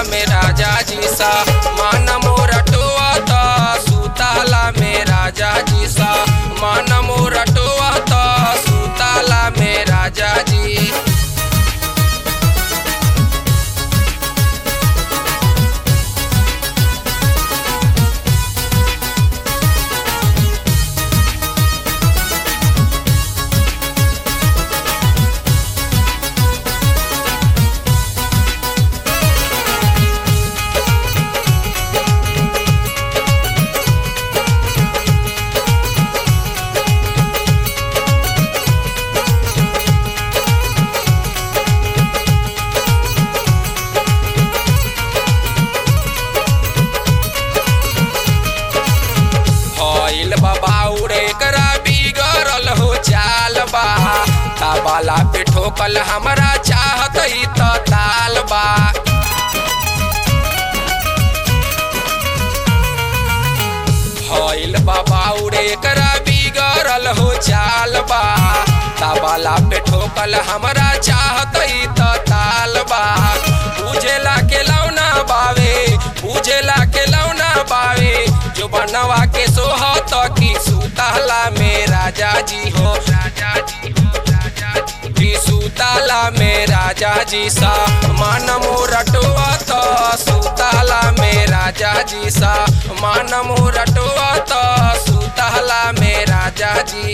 में राजा जी सा मान मोरा टोआता सुताला में राजा जी सा मान मोरा टोआता सुताला में राजा जी हईल बाबाउरे करा बिगड़ल हो चाल बा ताबाला पे ठोकल हमरा चाहत ही त ताल बा हईल बाबाउरे करा बिगड़ल हो चाल बा ताबाला पे ठोकल हमरा चाहत ही त ताल बा बुझेला के लौना बावे बुझेला के लौना बावे जो बनवा के सोहत की सुताला में राजा जी हो राजा जी हो राजा जी की सुताला में राजा जी सा मान मोरटवा तो सुताला में राजा जी सा मान मोरटवा तो सुताला में राजा जी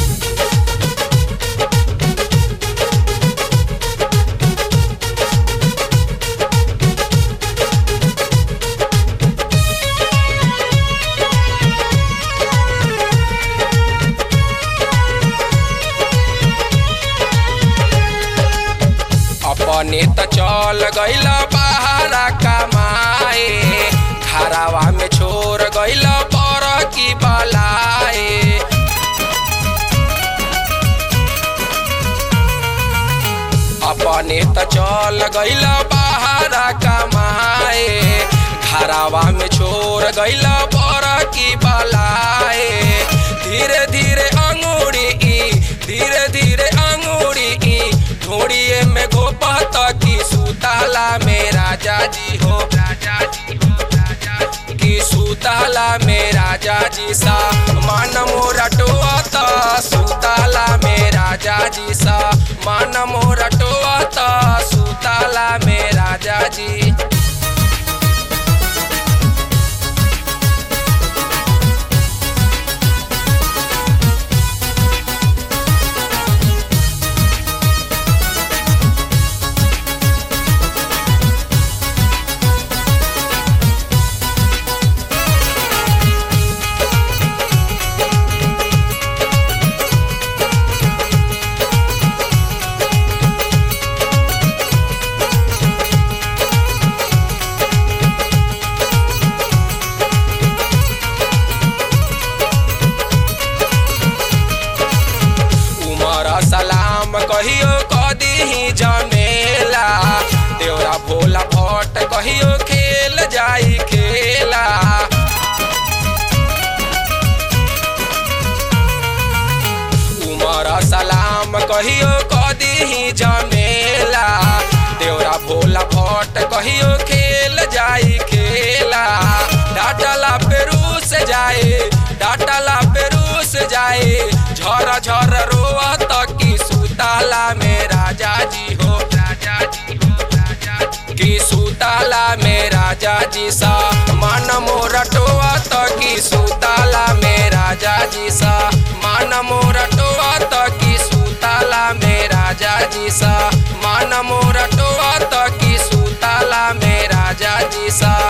अपने त चल गइल बहारा कमाए घरावा में छोड़ गइल पर की बलाए अपने त चल गइल बहारा कमाए घरावा में छोड़ गइल पर की बलाए धीरे धीरे अंगूरी ई धीरे धीरे अंगूरी ई ढोड़िए में गोपत की सुताला में राजा जी हो राजा जी हो राजा जी की सुताला में राजा जी सा मान मोरा टोआता सुताला में राजा जी सा मान मोरा टोआता सुताला में राजा जी उमर सलाम कहियो कदी जमेला देवरा भोला भट्ट कहियो खेल जाई खेला उमर सलाम कहियो कदी जमेला देवरा भोला भट्ट कहियो खेल जाई खेला डाटला पेरू से जाए डाटला पेरू से जाए झर झर रोवत की सुताला में राजा जी हो राजा जी हो राजा जी की सुताला में राजा जी सा मान मोरटवा तो की सुताला में राजा जी सा मान मोरटवा तो की सुताला में राजा जी सा मान मोरटवा तो की सुताला में राजा जी सा